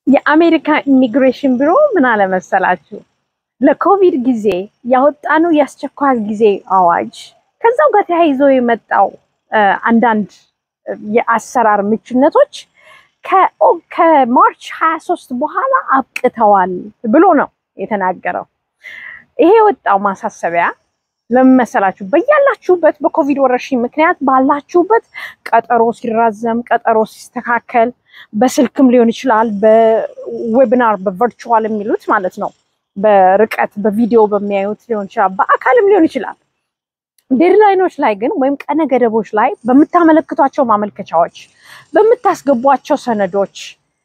የአሜሪካ ኢሚግሬሽን ቢሮ ምን አለ መሰላችሁ ለኮቪድ ጊዜ ያወጣነው የአስቸኳይ ጊዜ አዋጅ ከዛው ጋር ተያይዞ የመጣው አንዳንድ የአሰራር ምቹነቶች ከማርች 23 በኋላ አብቅተዋል ብሎ ነው የተናገረው። ይሄ የወጣው ማሳሰቢያ ለምን መሰላችሁ? በያላችሁበት በኮቪድ ወረርሽኝ ምክንያት ባላችሁበት ቀጠሮ ሲራዘም፣ ቀጠሮ ሲስተካከል፣ በስልክም ሊሆን ይችላል፣ በዌቢናር በቨርቹዋል የሚሉት ማለት ነው፣ በርቀት በቪዲዮ በሚያዩት ሊሆን ይችላል፣ በአካልም ሊሆን ይችላል። ዴድላይኖች ላይ ግን ወይም ቀነ ገደቦች ላይ በምታመለክቷቸው ማመልከቻዎች፣ በምታስገቧቸው ሰነዶች፣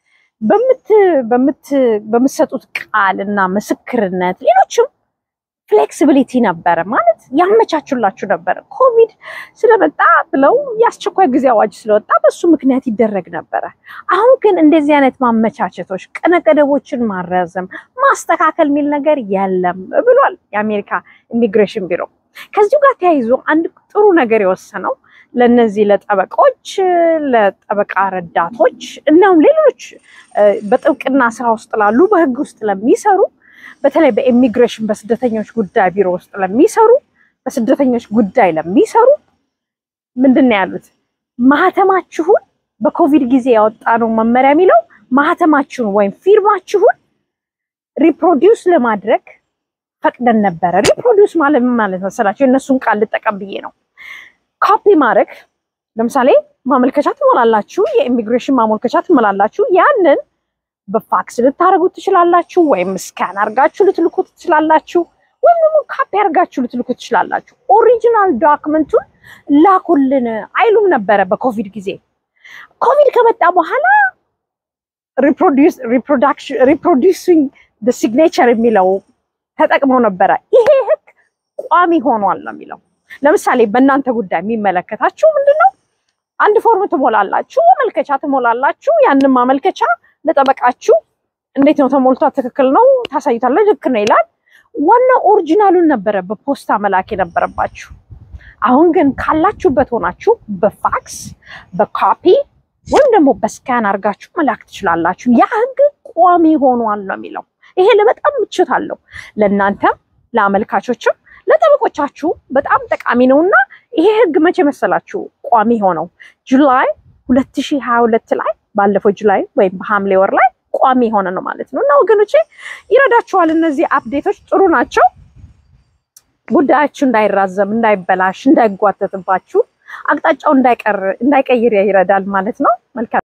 በምትሰጡት ቃል እና ምስክርነት ሌሎችም ፍሌክሲቢሊቲ ነበረ ማለት ያመቻቹላችሁ ነበረ። ኮቪድ ስለመጣ ብለው የአስቸኳይ ጊዜ አዋጅ ስለወጣ በሱ ምክንያት ይደረግ ነበረ። አሁን ግን እንደዚህ አይነት ማመቻቸቶች፣ ቀነ ገደቦችን ማራዘም፣ ማስተካከል የሚል ነገር የለም ብሏል የአሜሪካ ኢሚግሬሽን ቢሮ። ከዚሁ ጋር ተያይዞ አንድ ጥሩ ነገር የወሰነው ለነዚህ ለጠበቆች፣ ለጠበቃ ረዳቶች እናም ሌሎች በጥብቅና ስራ ውስጥ ላሉ በህግ ውስጥ ለሚሰሩ በተለይ በኢሚግሬሽን በስደተኞች ጉዳይ ቢሮ ውስጥ ለሚሰሩ በስደተኞች ጉዳይ ለሚሰሩ ምንድን ነው ያሉት? ማህተማችሁን በኮቪድ ጊዜ ያወጣነው መመሪያ የሚለው ማህተማችሁን ወይም ፊርማችሁን ሪፕሮዲውስ ለማድረግ ፈቅደን ነበረ። ሪፕሮዲውስ ማለት ማለት መሰላቸው የእነሱን ቃል ልጠቀም ብዬ ነው። ኮፒ ማድረግ ለምሳሌ ማመልከቻ ትሞላላችሁ፣ የኢሚግሬሽን ማመልከቻ ትሞላላችሁ። ያንን በፋክስ ልታደርጉት ትችላላችሁ፣ ወይም ስካን አድርጋችሁ ልትልኩት ትችላላችሁ፣ ወይም ደግሞ ካፒ አድርጋችሁ ልትልኩት ትችላላችሁ። ኦሪጂናል ዶክመንቱን ላኩልን አይሉም ነበረ በኮቪድ ጊዜ። ኮቪድ ከመጣ በኋላ ሪፕሮዲውሲንግ ሲግኔቸር የሚለው ተጠቅመው ነበረ። ይሄ ህግ ቋሚ ሆኗል ነው የሚለው። ለምሳሌ በእናንተ ጉዳይ የሚመለከታችሁ ምንድን ነው? አንድ ፎርም ትሞላላችሁ፣ ማመልከቻ ትሞላላችሁ። ያንን ማመልከቻ ለጠበቃችሁ እንዴት ነው ተሞልቷ ትክክል ነው ታሳዩታለች። ልክ ነው ይላል። ዋናው ኦሪጂናሉን ነበረ በፖስታ መላክ የነበረባችሁ። አሁን ግን ካላችሁበት ሆናችሁ በፋክስ በካፒ ወይም ደግሞ በስካን አድርጋችሁ መላክ ትችላላችሁ። ያ ህግ ቋሚ ሆኗል ነው የሚለው። ይሄ ለበጣም ምቾት አለው ለእናንተም ለአመልካቾችም ለጠበቆቻችሁ በጣም ጠቃሚ ነው እና ይሄ ህግ መቼ መሰላችሁ ቋሚ ሆነው ጁላይ 2022 ላይ ባለፈው ጁላይ ወይም በሐምሌ ወር ላይ ቋሚ የሆነ ነው ማለት ነው። እና ወገኖቼ ይረዳችኋል። እነዚህ አፕዴቶች ጥሩ ናቸው። ጉዳያችሁ እንዳይራዘም፣ እንዳይበላሽ፣ እንዳይጓተትባችሁ አቅጣጫው እንዳይቀይር ይረዳል ማለት ነው። መልካም